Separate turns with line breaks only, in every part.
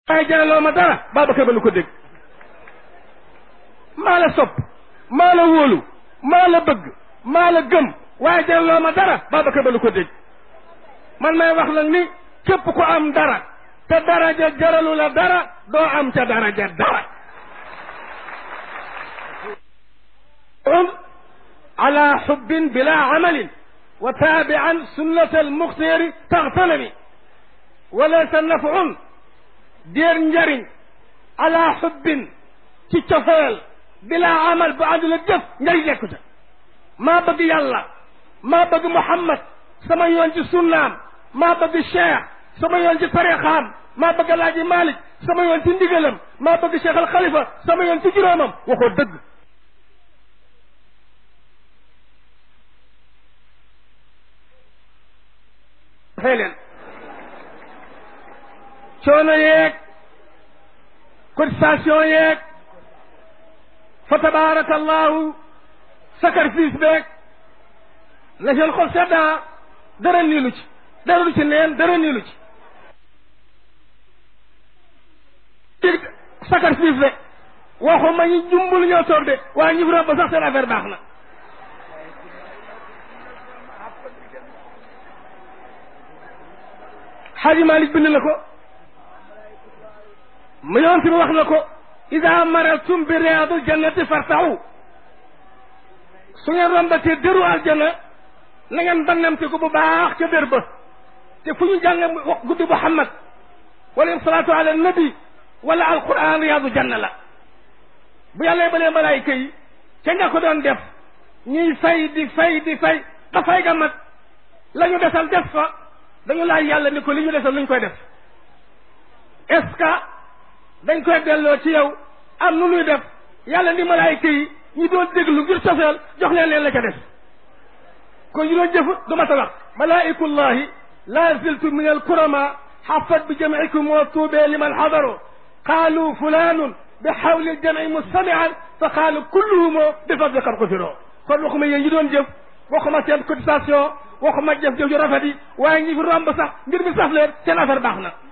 waaye jaraloo ma dara Babacar ba lu ko dégg maa la sopp maa la wóolu maa la bëgg maa la gëm waaye jaraloo ma dara Babacar ba lu ko dégg man may wax nag ni képp ku am dara te daraja jaralu la dara doo am ca daraja dara على حب بلا عمل وتابعا سنة المختار تغتنمي وليس نفع دير نجري على حب تتفال بلا عمل بعد الجف نجي يكتا ما بقي يلا ما بقي محمد سما يونجي سنام ما بقي الشيخ سما يونجي طريقام ما بقي لاجي مالك سما يونجي ندقلم ما بقي شيخ الخليفة سما يونجي جرامم وخو دق xëy leen coono yeeg cotisation yeeg fa tabaarakallahu sacrifice beeg na seen xol seddaa dara niilu ci dara du ci neen dara niilu ci sacrifice de waxuma ñi jumbul ñoo toog de waaye ñi fi ba sax seen affaire baax na xaaji malik bind na ko mu yoon si wax na ko ida maraltum bi riyaadul jannati fartaxu su ngeen rombatee dëru aljanna na ngeen bannamte ko bu baax ca dër ba te fu ñu jàng guddi muhammad wala salaatu ala nabi wala alquran riyaadu janna la bu yàlla balee malaayika yi ca nga ko doon def ñuy fay di fay di fay ba fay ga mat la ñu desal def fa dañu laaj yàlla ni ko li ñu desal luñ koy def est-ce que dañ koy delloo ci yow am nu nuy def yàlla ni malaayika yi ñu doon déglu ngir cofeel jox leen leen la ca def kon ñu doon jëf du ma ta wax malaikullahi la ziltu min alkurama xafat bi jamcikum wa tuubee liman xadaru qaalu fulanun bi xawli aljamci mustamian fa qaalu kulluhum bi fadli qad xufiroo kon waxuma yéen ñu doon jëf waxuma seen cotisation waxuma jëf jëf ju rafet yi waaye ñi fi romb sax mbir mi saf leen seen affaire baax na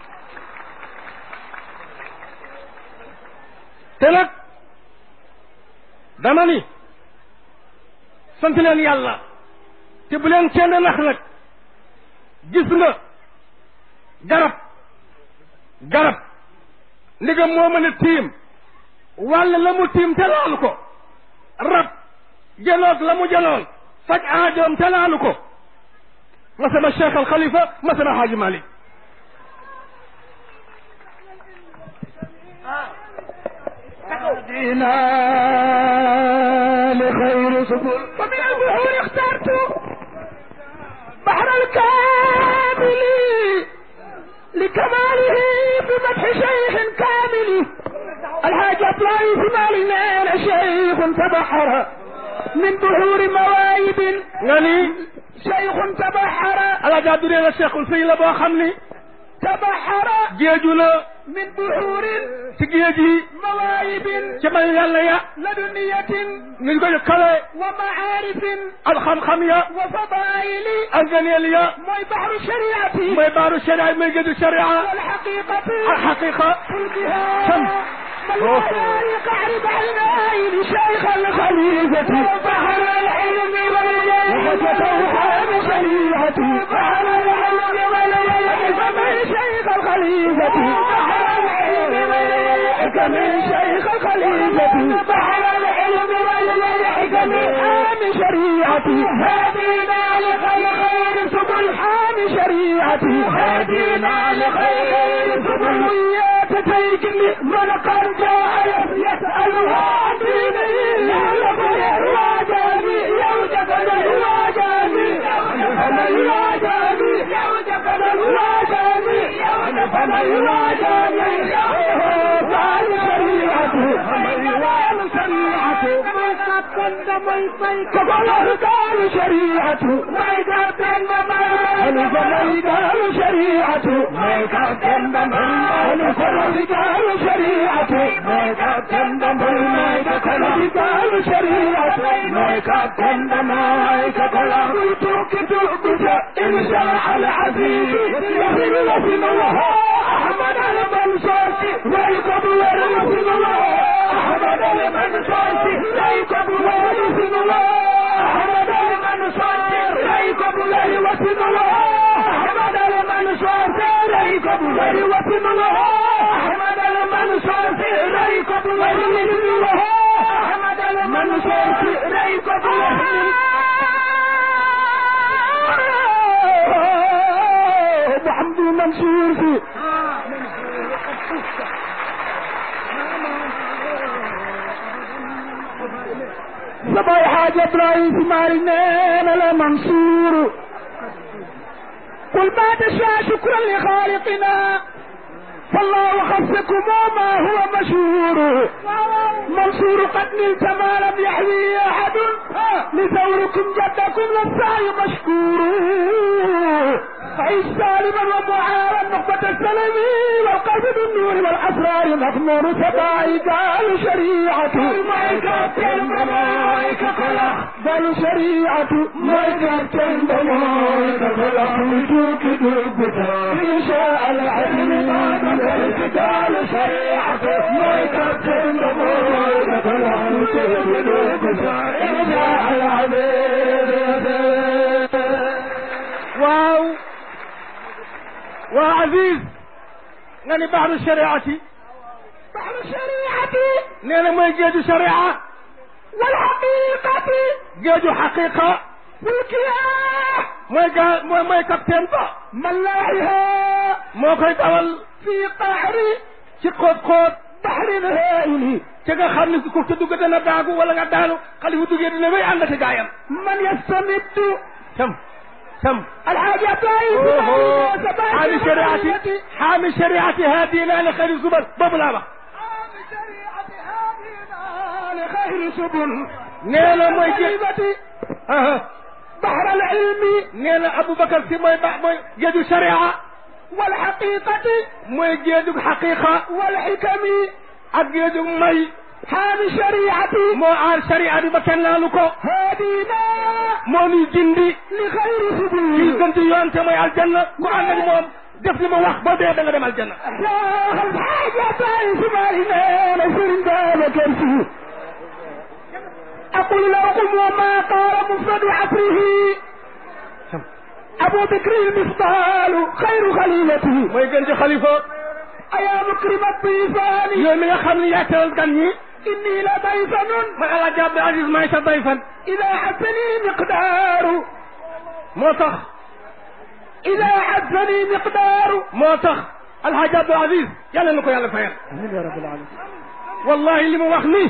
te nag dama ni sant leen yàlla te bu leen kenn nax nag gis nga garab garab ndigam moo mën a tiim wàll la mu tiim te laalu ko rab jëloog la mu jëloon faj aajoom te laalu ko masama cheikh al xalifa masama xaaji malik
هدينا لخير سبل ومن البحور اخترت بحر الكامل لكماله بمدح شيخ كامل الحاج اطلعي في مالنا شيخ تبحر من بحور مواهب
غني
شيخ تبحر
ala jaa duree la cheikhul sëy la boo xam ni
تبحر
géeju la
من بحور
ci géej yi
مواهب
ci may yàlla ya
لدنية
ñu ko kawe
ومعارف
ak xam-xam ya
وفضائل
ak ganeel ya
موي بحر الشريعة
mooy baaru sharia mooy géeju sharia
والحقيقة
ak xaqiqa
قلبها
سم.
مليان قعرب عينين شيخ الخليفة بحر العلم والجاه وفتوحان شريعتي بحر العلم والجاه فمن شيخ الخليفة بحر العلم والجاه من شيخ الخليفة بحر العلم والجاه من حام شريعتي هدينا لخير سبل حام شريعتي هدينا لخير سبل يا تتيجني من قد جاء يسألها عن ديني يعلم الواجاني يوجد الواجاني يوجد الواجاني يوجد الواجاني يوجد الواجاني قال شريعته قال شريعته كفله قال شريعته ما يقدم أنا فلي قال شريعته ما يقدم أنا فلي قال شريعته ما يقدم ما يقدم قال شريعته ما يقدم ما يقدم توك توك إن شاء العزيز يغفر له الله أحمد المنصور وسن الله أحمد المنصور إليكم الله وسن الله أحمد المنصور إليكم الله وسن الله أحمد المنصور إليكم الله وسن الله أحمد المنصور إليكم الله وسن الله أحمد المنصور إليكم الله محمد منصور في سباي حاجة إبراهيم مارنين على منصور قل ما تشاء شكرا لخالقنا فالله خصكم ما هو مشهور منصور قد نلت ما لم يحوي احد لثوركم جدكم للسعي مشكور فعيش سالما ومعارا نقبة السلم والقلب بالنور والاسرار مغمور سباعي قال شريعة بل شريعة ملكة بموت فلحوتك بالبتا إن شاء العلم قال شريعة ملكة بموت فلحوتك بالبتا إن شاء العبيد
waaw waa Aziz nga ni baxru shariati
بحر الشريعة
nee na mooy géeju sharia
والحقيقة
géeju xaqiqa
والكياح
mooy gaa mooy mooy capitaine ba
ملاحها
moo koy dawal
في قعر
ci xóot xóot
بحر هائل
ci nga xam ne ku ca dugg dana daagu wala nga daanu xale bu duggee dina wéy ànd ak gaayam
من يستمد
sam sam
الحاجة
حامي شريعتي حامي شريعتي هادينا لخير الزبر boobu laa wax
لخير سبل
nee na mooy gé
كلمة
aha
بحر العلم
nee na Aboubacar si mooy ba mooy géeju sharia
والحقيقة
mooy géeju xaqiqa
والحكم
ak géeju may
حامي شريعتي
moo aar sharia bi ba kenn laalu ko
هادينا
moo nuy gindi
لخير
kii
سبل
gën ci yoon te mooy aljanna ku ànd ak moom def li ma wax boo dee da nga dem aljanna
شاخ الحاجة اسمعنا نسر ذلك الفيه أقول لكم وما قال مفرد عصره أبو بكر المفضال خير خليلته
mooy gën ci xalifa
أيا مكرم الضيفان
yow mi nga xam ne yaa teral gan ñi
إني لضيفن
ma El Hadj Abdou Aziz maay sa dayfan
إذا حسني مقدار
moo tax
إذا حسني مقدار
moo tax El Hadj Abdou Aziz yàlla na ko yàlla fayal
آمين يا رب العالمين
wallahi li mu wax nii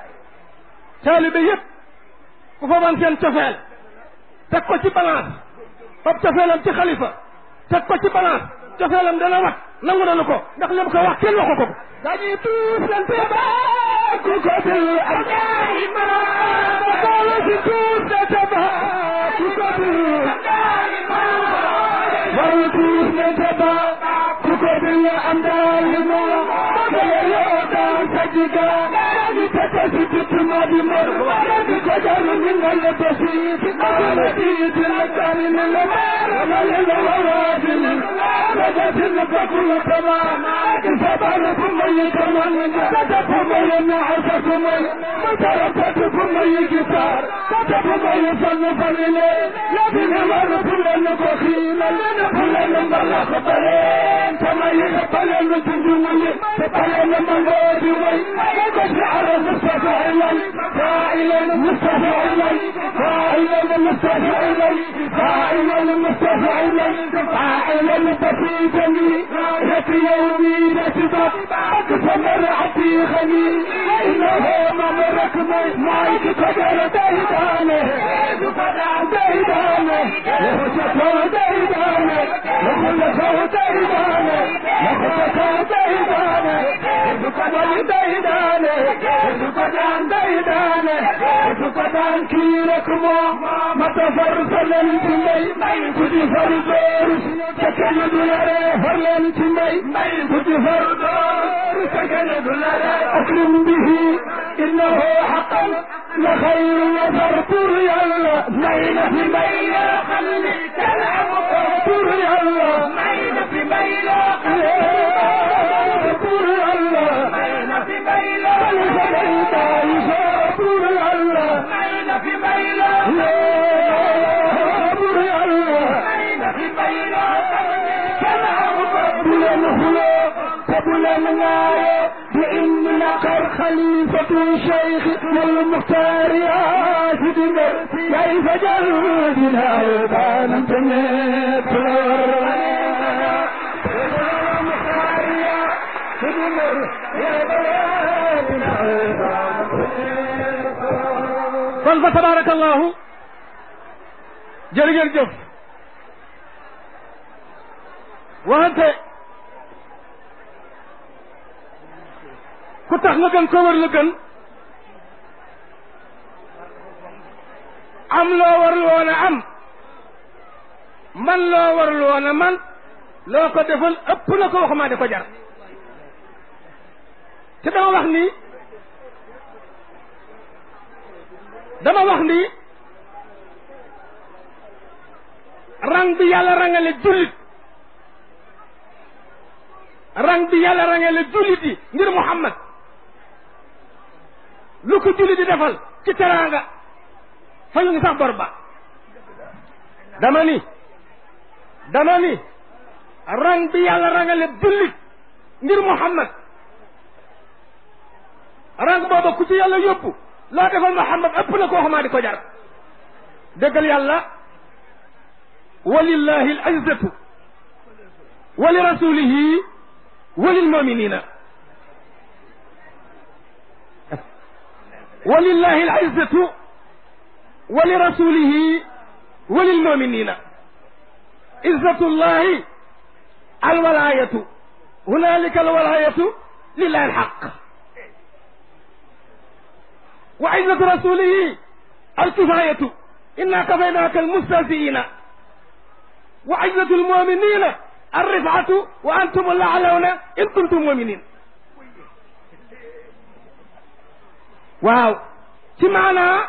taalibe yëpp ku fa man seen cofeel teg ko ci balance fab cofeelam ci xalifa teg ko ci balance cofeelam dana wat nangu nanu ko ndax li mu ko wax kenn waxu ko ko
dañuy tuusante ba ku ko dul Abdoulaye ma boole si tuusante ba ku ko dul Abdoulaye ma boole tuusante ba ku ko dul Abdoulaye ma boole yoo daan sa jiga di tete si tutu ma di mor di ko jaru ni nga le besi di ko le di di la kani ni le ma le le wa wa di ni la ja di ni ka ku la tama di sa ba na ku ma yi tama ni la ja ku ma yi na asa ku ma yi ma ta ra ta tu ku ma yi gitar ta ta ku ma yi fa ni fa ni le la di ni wa na ku la na ko khi la la na ku la na ba la ko pare tama yi ka pale na tu ju ma yi ta pale na ma ngo di wa yi ko si ara mustafa ilai فاعلا مصطفى الي فاعلا مصطفى الي فاعلا مصطفى الي فاعلا بسيطني لك يومي نسبة اقسم رعتي خلي انه ممرك مايك قدر ديدانه ديدانه وخشته ديدانه وخلصه ديدانه وخشته ديدانه وقدر ديدانه وقدر ديدانه وقدر كيركمو متفرسلن تمي كدي فردور سكن دولاره فرلن تمي كدي فردور سكن دولاره أكرم به إنه حقا لخير وفرطر يلا مين في مين خلي تلعب فرطر يلا مين في مين فرطر يلا مين في نايو بإن نقر خليفة الشيخ والمختار يا سيدي كيف جلدنا وكان تنيت
kon fa tabarakallahu jërë ngeen jëf wante ku tax nga gën ko wër la gën am loo warul woon a am man loo warul woon a man loo ko defal ëpp na ko waxumaa di ko jar te dama wax ni dama wax ni rang bi yàlla rangale jullit rang bi yàlla rangale jullit yi ngir Muhammad lu ko jullit di defal ci teraanga fayu ngi sax bor ba dama ni dama ni rang bi yàlla rangale jullit ngir Muhammad rang booba ku ci yàlla yóbbu loo defal Muhammad ëpp na koo xamaa di ko jar déggal yàlla walillahi al izzatu wa li rasulihi wa lil muminina walillahi al izzatu wa li rasulihi wa lil muminina izzatullahi al walayatu hunalika al walayatu lillahi al haqq وعزة رسوله الكفاية إنا كفيناك المستهزئين وعزة المؤمنين الرفعة وأنتم الأعلون إن كنتم مؤمنين waaw ci maanaa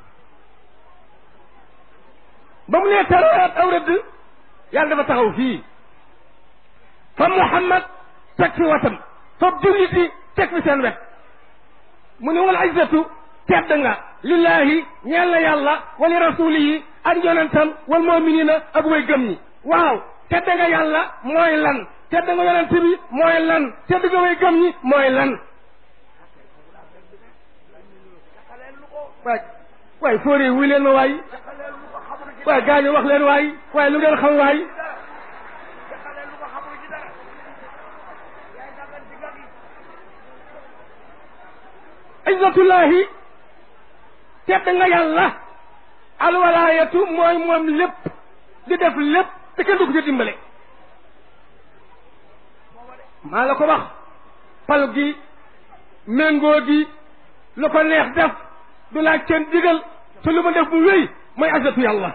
ba mu nee taraat aw rëdd yàlla dafa taxaw fii fa Muhammad teg fi watam fa jullit yi teg fi seen wet mu ne wal izzatu tedd nga lillahi ñeel na yàlla wa li rasulihi ak yonentam wal muminina ak way gëm ñi waaw tedd nga yàlla mooy lan tedd nga yonent bi mooy lan tedd nga way gëm ñi mooy lan waay waay fóori wuy leen ma waay waay gaañu wax leen waay waay lu ngeen xam waay izzatullahi tedd nga yàlla alwalaayatu mooy moom lépp di def lépp te kenn du ko ci dimbale maa la ko wax pal gi méngoo gi lu ko neex def du laaj kenn digal te lu ma def mu wéy mooy izzatu yàlla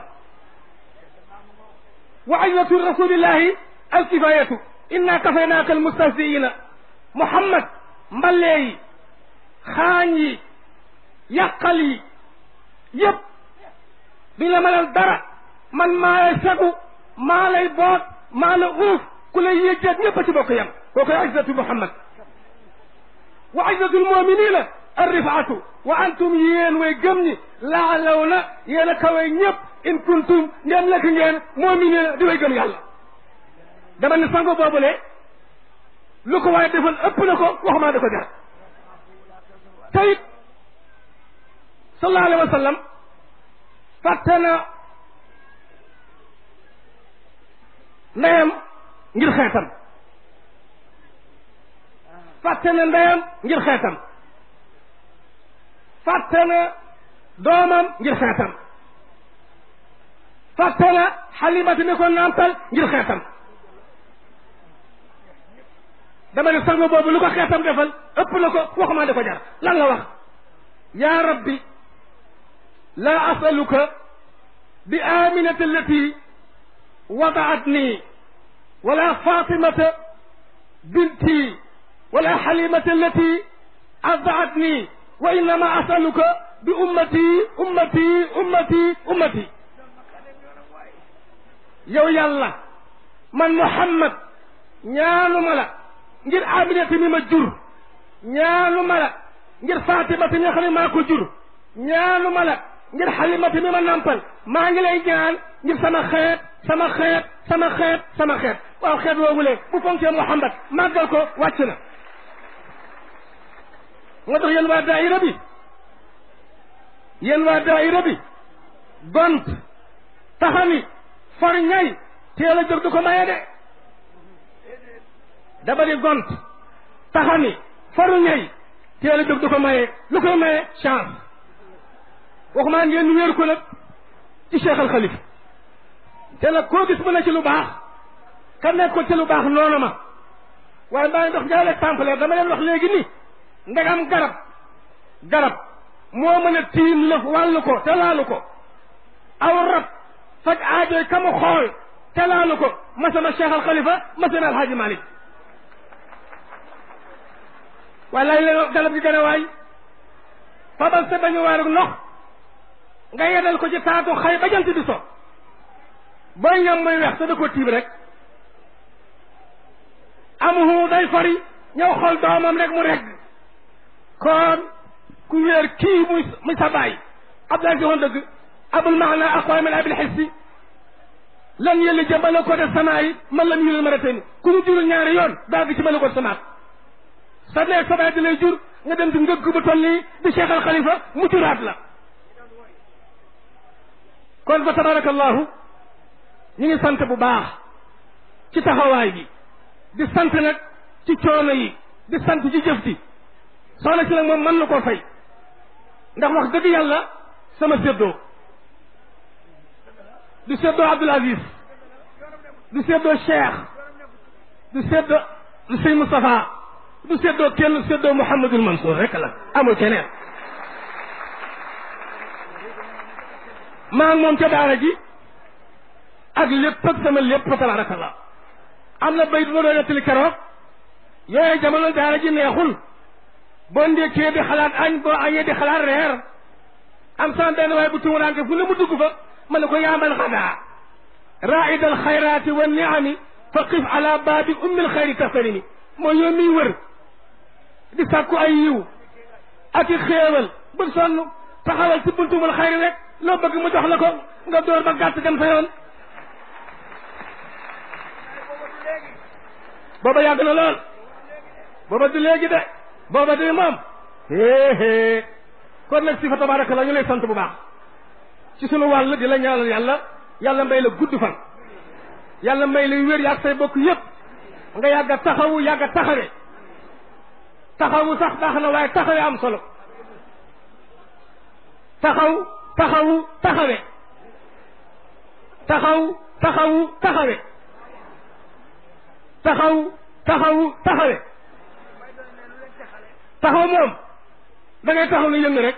wa izzatu rasulillahi alkifayatu inna kafaynaaka almustahziina muhammad mballee yi xaañ yi yàqal yi yëpp duñ la mënal dara man maa lay sagu maa lay boot maa la uuf ku lay yëjjeet ñëpp a ci bokk yam koo koy izzatu muhammad wa izzatu almuminina arrifaatu wa antum yéen way gëm ñi laalaw na yéen a kawe ñëpp in kuntum ngeen nekk ngeen muminina di way gëm yàlla dama ne sango boobule lu ko waaye defal ëpp na ko waxumaa da ko jar tayit sallallahu alayhi wa sallam fàtte na ndeyam ngir xeetam fàtte na ndeyam ngir xeetam fàtte na doomam ngir xeetam fàtte na xalimati mi ko nàmpal ngir xeetam dama ne sango boobu lu ko xeetam defal ëpp na ko waxumaa di ko jar lan la wax yaa rabbi laa asaluka bi aminati allati wadaatni wala fatimata binti wala xalimata allati ardaatni wa innama asaluka bi ummati ummati ummati ummati yow yàlla man muhammad ñaanuma la ngir aminata mi ma jur ñaanuma la ngir fatimata mi nga xam ne maa ko jur ñaanuma la ngir xalimata mi ma nampal maa ngi lay ñaan ngir sama xeet sama xeet sama xeet sama xeet waaw xeet woowule bu fonkee muhammad màggal ko wàcc na moo tax yéen waa daayira bi yéen waa daayira bi gont taxani for ñay teel a jóg du ko maye de dama di gont taxani faru ñay teel a jóg du ko maye lu koy maye chance waxumaa ngeen wéer ko nag ci Cheikh Al Khalifa te nag koo gis mu ne ci lu baax ka nekkoon ci lu baax noonu ma waaye maa ngi dox jaay exemple dama leen wax léegi ni ndegam garab garab moo mën a tiim la wàllu ko te laalu ko aw rab faj aajoy ka mu xool te laalu ko masama Cheikh Al Khalifa masama Al Hadji Malick waaye lay leen garab gi gën a waay fabal sa bañu waarug ndox nga yedal ko ci taatu xay ba jant bi so booy ñam muy weex te da ko tiim rek amuhu day fari ñëw xool doomam rek mu regg kon ku wéer kii muy muy sa baay Abdoulaye si woon dëgg abul maana aqwa min abil xissi lan yëlli ja malakoota samaa yi man lam yulil maratayni ku ñu jurul ñaari yoon daa gi ci malakoot samaat sa neeg sa baay di lay jur nga dem di ngëgg bu toll nii di Cheikh Al Khalifa mu juraat la kon fa tabarakallahu ñu ngi sant bu baax ci taxawaay bi di sant nag ci coono yi di sant ci jëf ji soxna si nag moom mën na koo fay ndax wax dëgg yàlla sama séddoo du séddoo Abdoul Aziz du séddoo Cheikh du séddoo du Sëñ Moustapha du séddoo kenn séddoo Mouhamadul Mansour rek la amul keneen maa ngi moom ca daara ji ak lépp ak sama lépp fa tabarakallah am na bay du ma doon nettali keroog yooyu jamono daara ji neexul boo ndékkee di xalaat añ boo añee di xalaat reer am sama benn waaye bu tumuraanke fu ne mu dugg fa ma ne ko yaamal xadaa raida al xayraati wa niami fa qif ala baabi ummi al xayri taxtarimi mooy yow miy wër di sàkku ay yiw ak i xéewal bu sonn taxawal ci buntumul xayri rek loo bëgg mu jox la ko nga door ba gàtt dem sa yoon booba yàgg na lool booba du léegi de booba du moom héehée kon nag si fa tabaraka la ñu lay sant bu baax ci sunu wàll di la ñaanal yàlla yàlla may la gudd fan yàlla may la wér yaag say bokk yépp nga yàgg a taxawu yàgg a taxawe taxawu sax baax na waaye taxawe am solo taxaw taxawu taxawe taxaw taxawu taxawe taxaw taxawu taxawe taxaw moom da ngay taxaw lu yëng rek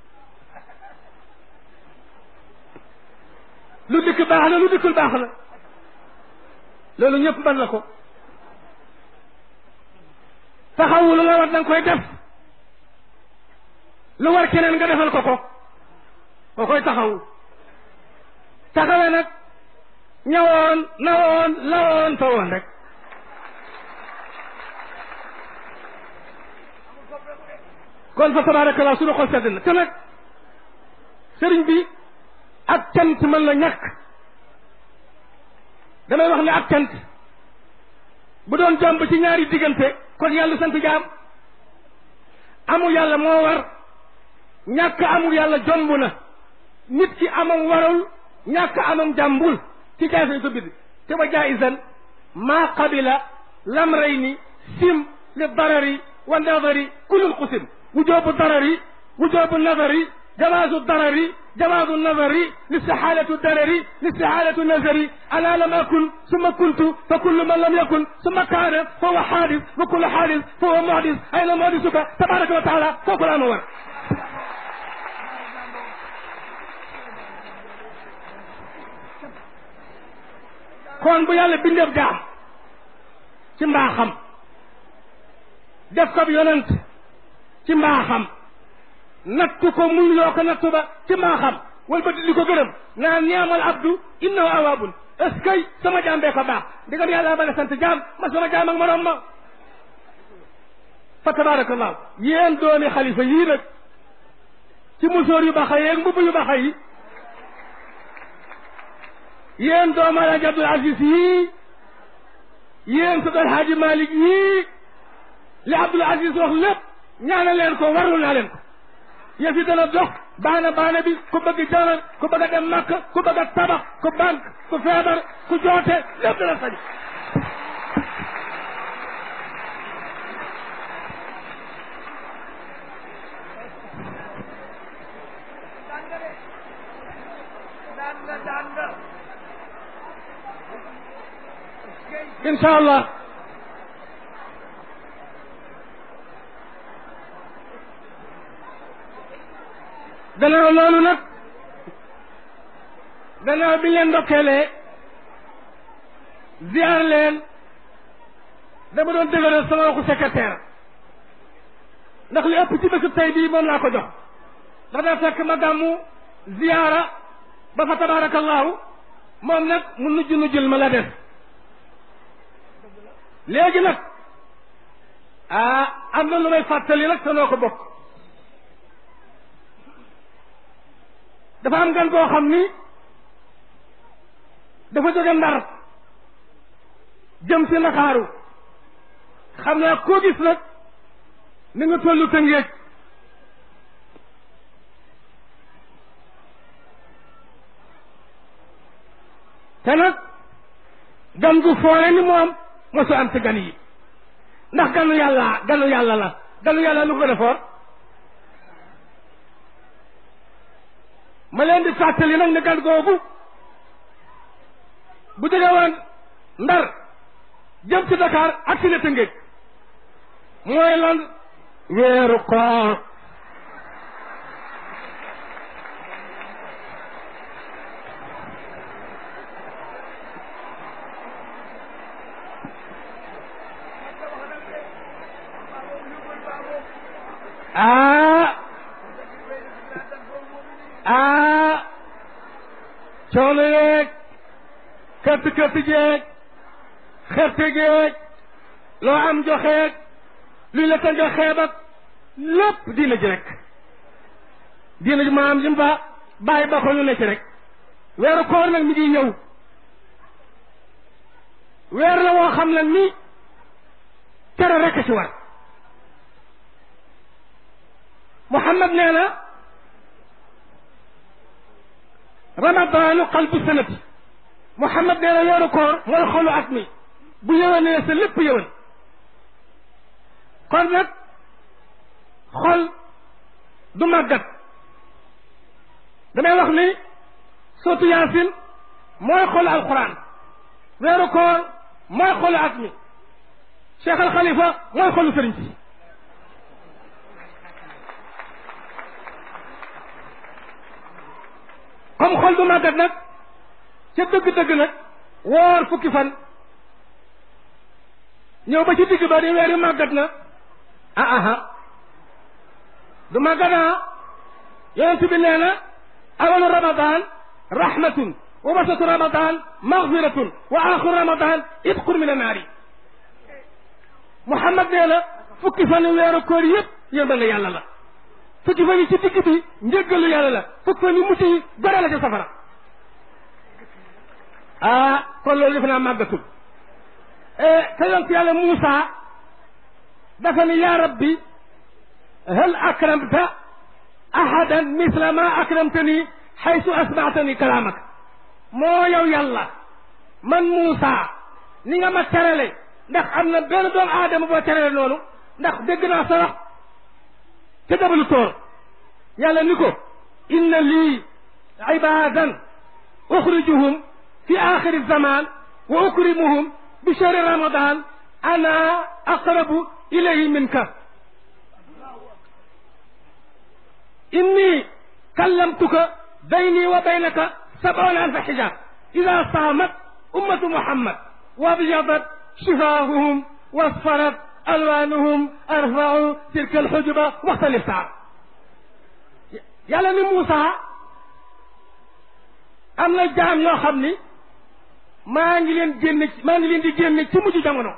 lu dikk baax na lu dikkul baax na loolu ñëpp mën na ko taxawu lu la war danga koy def lu war keneen nga defal ko ko ko koy taxawu taxawe nag ñawoon nawoon lawoon fa woon rek kon fa tabarakallah suñu xol sedd na te nag sëriñ bi ak cant mën la ñàkk damay wax ne ak cant bu doon jomb ci ñaari diggante kon yàlla sant jaam amul yàlla moo war ñàkk amul yàlla jomb na nit ki amam warul ñàkk amam jàmbul ci jaay sañ ko bind te wa jaaisan maa qabila lamrayni sim li darari wa nadari kullul qusim wujubu darari wujubu nadari جواز الضرر جواز النظر لاستحالة الضرر لاستحالة النظر أنا لم أكن ثم كنت فكل من لم يكن ثم كان فهو حادث وكل حادث فهو محدث أين محدثك تبارك وتعالى فوق الأنوار kon bu yàlla bindeef jaam ci mbaaxam def ko yonent ci mbaaxam nattu ko muñ loo ko nattu ba ci mbaaxam wala ba di ko gërëm naan ñaamal abdu innahu awaabun est ce que sama jaam bee ko baax ndigam yàlla ba la sant jaam ma sama jaam ak morom ma fa tabarakallahu yéen doomi xalifa yii nag ci musóor yu baxa yeeg mbubb yu baxa yi yéen doomu alaaji abdul aziz yii yéen sa dal haaji malik yii li abdul aziz wax lépp ñaanal leen ko warlu naa leen ko yëf yi dana dox baana baana bi ku bëgg jalan ku bëgg a dem màkk ku bëgg a tabax ku banque ku feebar ku joote lépp dana sañ incha allah gannaaw loolu nag gannaaw bi leen ndokkeelee ziar leen dama doon dëgëral sama waxu secrétaire ndax li ëpp ci bésu tey bii moom laa ko jox ndax daa fekk ma gàmmu ziara ba fa tabarakallahu moom nag mu nujj nujjul ma la def léegi nag ah am na lu may fàttali nag te noo ko bokk dafa am gan boo xam ni dafa jóge ndar jëm si Ndakaaru xam naa koo gis nag ni nga tollu Tëngéej te nag gan gu foore ni moom mosu am ci gan yi ndax ganu yàlla ganu yàlla la ganu yàlla lu ko gën a foor ma leen di fàttali nag ne gan googu bu jóge woon ndar jëm ci Dakar ak si ne Tëngéej mooy lan weeru koor ah ah coono yeeg kërti kërti jeeg xerte geeg loo am joxeeg luy la ta joxeeb ak lépp diina ji rek diina ji maam lim ba bàyyi ba ko ñu ne ci rek weeru koor nag mi ngi ñëw weer la woo xam nag ni tere rek ci war Muhammad nee na ramadaanu qalbu sanati Muhammad nee na weeru koor mooy xolu at mi bu yëwénee sa lépp yëwén kon nag xol du màggat damay wax ni sootu yaasin mooy xolu alquran weeru koor mooy xolu at mi Cheikh al Khalifa mooy xolu sëriñ si comme xol du màggat nag ca dëgg-dëgg nag woor fukki fan ñëw ba ci digg ba di weer yu màggat na ah aha du màggat ah yonent bi nee na awalu ramadan rahmatun wa wasatu ramadan maghfiratun wa axiru ramadan itqun min annaari Muhammad nee na fukki fan weeru koor yëpp yërmande yàlla la fukki fan yi ci digg bi njëggalu yàlla la fukki fan yi mucc yi gore la ca safara ah kon loolu defe naa màggatul te yonent yàlla Muusa dafa ni yaa rabbi hal akramta ahadan misla ma akramtani xaysu asmaatani kalaamak moo yow yàlla man Muusa ni nga ma terale ndax am na benn doomu aadama boo terale noonu ndax dégg naa sa wax te dabalu toor yàlla ni ko inna lii ibadan uxrijuhum fi axiri zaman wa ukrimuhum bi shahri ramadan ana aqrabu ilayhi minka inni kallamtuka bayni wa baynaka sab'una alfa hijab ida saamat ummatu muhammad wa abyadat shifahuhum wasfarat alwanuhum arfau tilka alxujuba waxta liftaar yàlla ni Moussa am na jaam yoo xam ni maa ngi leen génne maa ngi leen di génne ci mujj jamono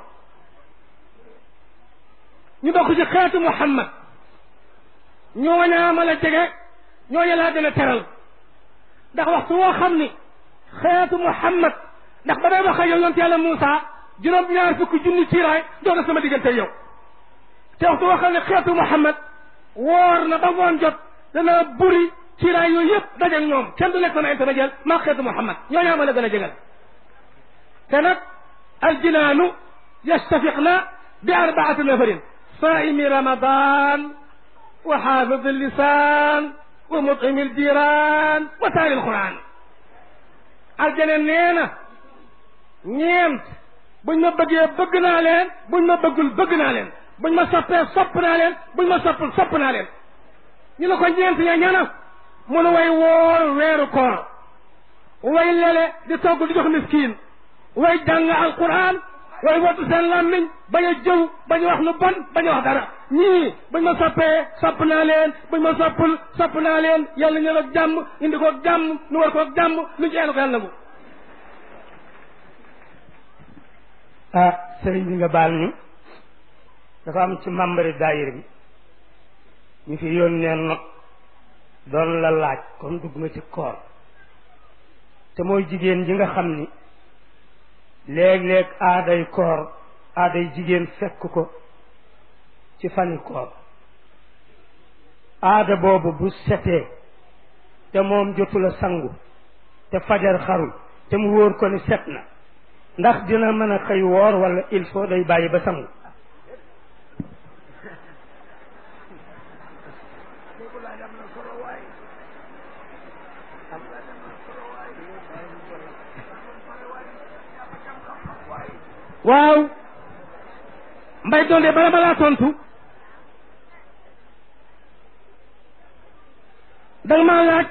ñu bokk ci xeetu Muhammad ñooñaa ma la jege ñooña laa gën a teral ndax waxtu woo xam ni xeetu Muhammad ndax ba day wax ak yow yonte yàlla Moussa juróom ñaar fukki junni ciiraay doon na sama diggante yow te waxtu waxal ne xeetu Muhammad woor na ba ngoon jot dana buri ciiraay yooyu yëpp daje ak ñoom kenn du nekk sama intermédiaire maa xeetu Muhammad ñooñaa ma la gën a jegal te nag aljinaanu yastafiqna bi arbaati nafarin saimi ramadan wa xaafid lisan wa mutimi aljiran wa taali alquran aljana nee na ñeent buñ ma bëggee bëgg naa leen buñ ma bëggul bëgg naa leen buñ ma soppee sopp naa leen buñ ma soppul sopp naa leen ñu ne ko ñeent ña ñana mu ne way woor weeru koor way lele di togg di jox miskin way jàng alquran way wattu seen làmmiñ bañ a jëw bañ a wax lu bon bañ a wax dara ñii buñ ma soppee sopp naa leen buñ ma soppul sopp naa leen yàlla ñëw ak jàmm indi ko ak jàmm nu war ko ak jàmm lu ci ko yàlla nangu
ah sëriñ bi nga baal ñu dafa am ci membre daayira bi ñu fi yónnee nag doon la laaj kon dugg nga ci koor te mooy jigéen ji nga xam ni léeg-léeg aaday koor aaday jigéen fekk ko ci fani koor aada boobu bu setee te moom jotul a sangu te fajar xarul te mu wóor ko ni set na ndax dina mën a xëy woor wala il faut day bàyyi ba sangu
waaw mbay doonde bala balaa tontu danga maa laaj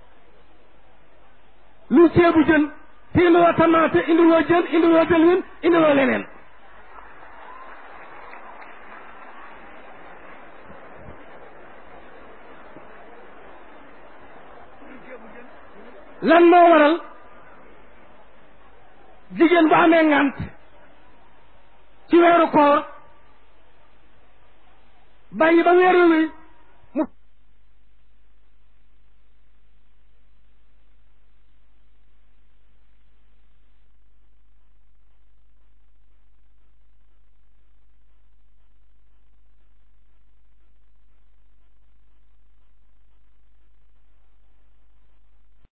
lu ceebu jën te indiwoo tamaate indiwoo jën indiwoo dëlwin indiwoo leneen lan moo waral jigéen bu amee ngant ci weeru koor bàyyi ba weeru wi